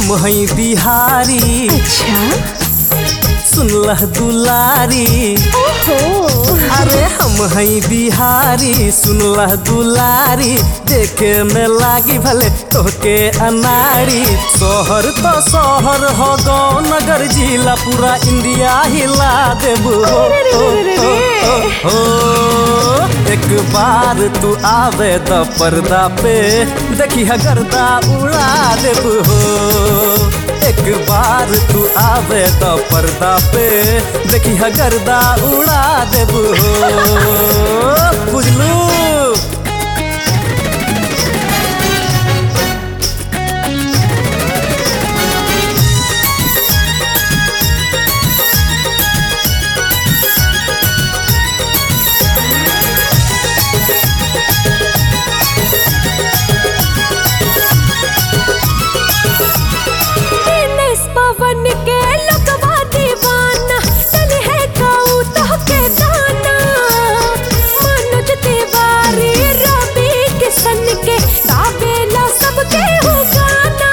हम हई बिहारी अच्छा सुनलह दुलारी ओहो अरे हम हई बिहारी सुनलह दुलारी देखे में लागी भले तोहके अनाड़ी शहर तो शहर हो गो नगर जिला पूरा इंडिया हिला देबू हो, अरे रे हो, रे रे हो, रे। हो, हो। एक बार तू आवे द पर्दा पे देखी गर्दा उड़ा देबू हो एक बार तू आवे तो पर्दा पे देखी गर्दा उड़ा देबू हो बुझलू दिनेश पवन के लगवा दीवाना चल है काऊ तो के दाना मनोज तिवारी रवि किशन के गावेला सबके हो गाना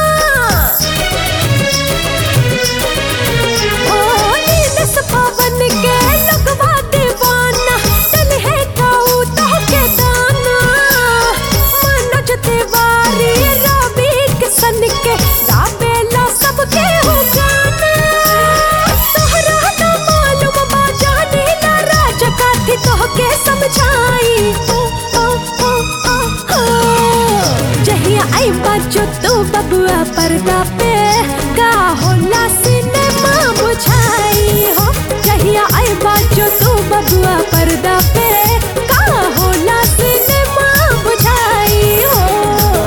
ओ दिनेश पवन के लगवा दीवाना चल है काऊ तो के दाना मनोज तिवारी रवि किशन के गावेला सबके हो गाना तोहरा ना मालूम बा जाने ला राज काथी तोहके समझाई ओ ओ ओ ओ ओ जहिया आई बाजो तो बबुआ पर्दा पे का होला सिनेमा बुझाई हो जहिया आई बाजो तो बबुआ पर्दा पे का होला सिनेमा बुझाई हो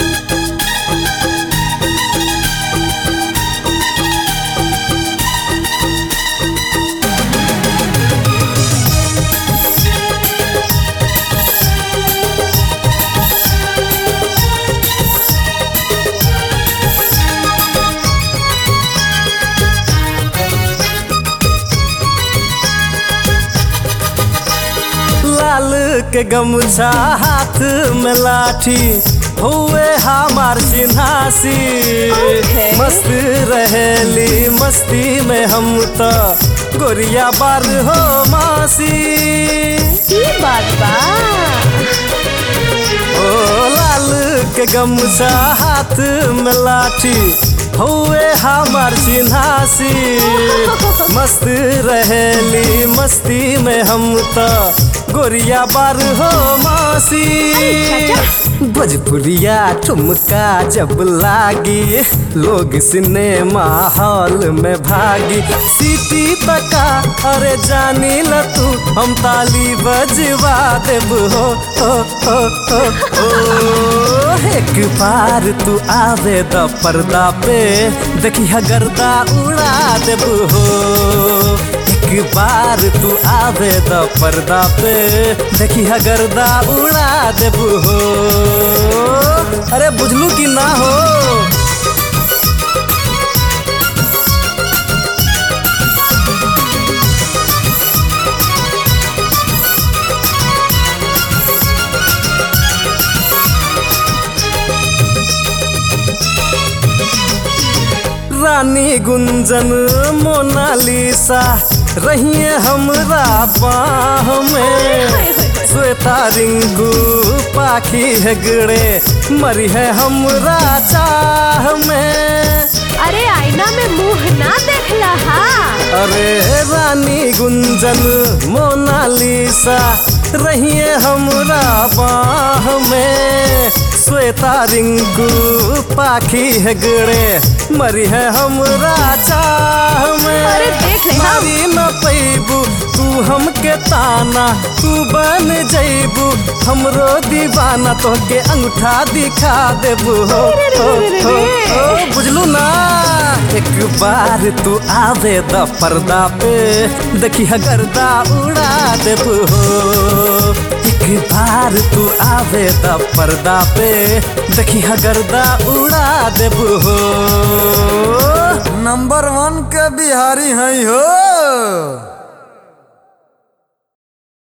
लाल के गमछा हाथ में लाठी हुए हमार चिन्हासी Okay. मस्त रहेली मस्ती में हम तो गोरिया बार हो मासी की बात बा ओ लाल के गमछा हाथ में लाठी हुए हमार चिन्हासी मस्त रहेली मस्ती में हम तो गोरिया बार हो मासी भोजपुरिया ठुमका जब लागी लोग सिनेमा हॉल में भागी सीटी तका अरे जानी ल तू हम ताली बजवा देब हो हो हो हो हो एक बार तू आवे द पर्दा पे देखी गर्दा उड़ा देब हो एक बार तू आवे द पर्दा पे देखी गर्दा उड़ा देब हो अरे बुझलू कि ना हो रानी गुंजन मोनालिसा रहिए हमरा बाह में श्वेता रिंगू पाखी हेगड़े मरी है हमरा चाह में अरे आईना में मुंह ना देखला हा अरे रानी गुंजन मोनालिसा रहिए हमरा बाह में श्वेता रिंकू पाखी हेगड़े मरी है हमरा चाह में अरे देख ले हम। मारी न पैबू तू हमके ताना तू बन जैबू हमरो दीवाना तोहके अंगूठा दिखा देबू हो अरे रे हो, रे रे हो, रे। हो, बुझलू ना एक बार तू आवे द पर्दा पे देखी गर्दा उड़ा देबू हो एक बार तू आवे द पर्दा पे देखी गर्दा उड़ा देबू हो नंबर वन के बिहारी हैं हो